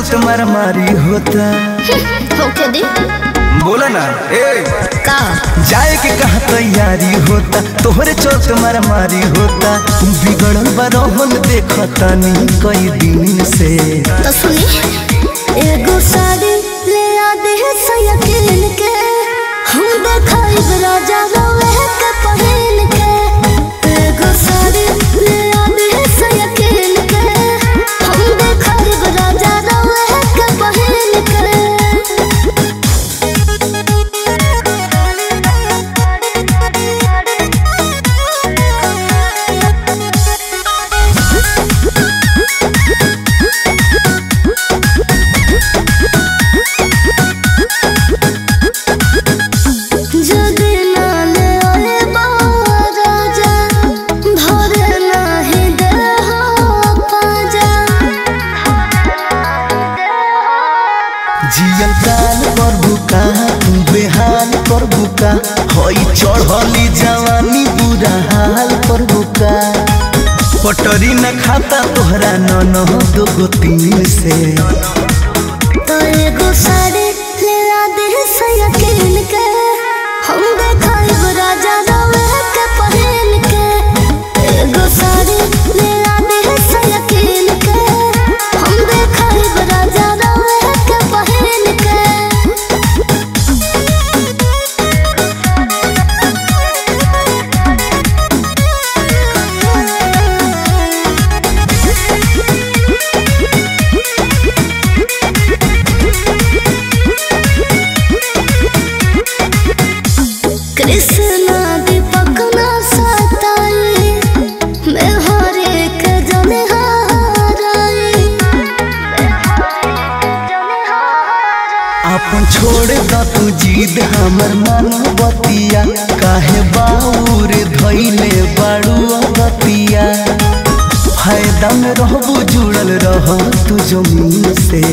चलत मारामारी होता होके दे बोला ना ए का जाए के कहा तैयारी होता तोहरे चलत मारामारी होता बिगड़ल बरहन देखता नी कई दिन से तो सुनी एगो साड़ी ले आ दे सयकिन के हम देखाई राजा रवे के पहिन के एगो साड़ी ले आ दे सयकिन के हम देखाई राजा रवे के पहिन के যদি নালে ওরে রাজা ধরে নাহি দেহ পাজা जियल काल कर बुका बेहाल कर बुका हई चढ़ली जवानी बुरा हाल कर बुका पटरी न खाता तोहरा नन दो तीन से तो एगो साड़ी ले आ दे सयकिन के हम देखाई राजा रवे के पहिन के एगो साड़ी ले आ दे सयकिन के हम देखाई राजा रवे के पहिन के कृष्णा दीपक ना सताई मैं हर एक जन हाराई अपन छोड़ द तू जीद हमर मन बतिया काहे बाउर धैले बाड़ू बतिया फायदा में रहबू जुड़ल रह तू जमीन से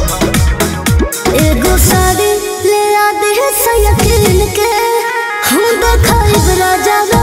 एगो साड़ी ले आ दे सयकिन के हम देखाई राजा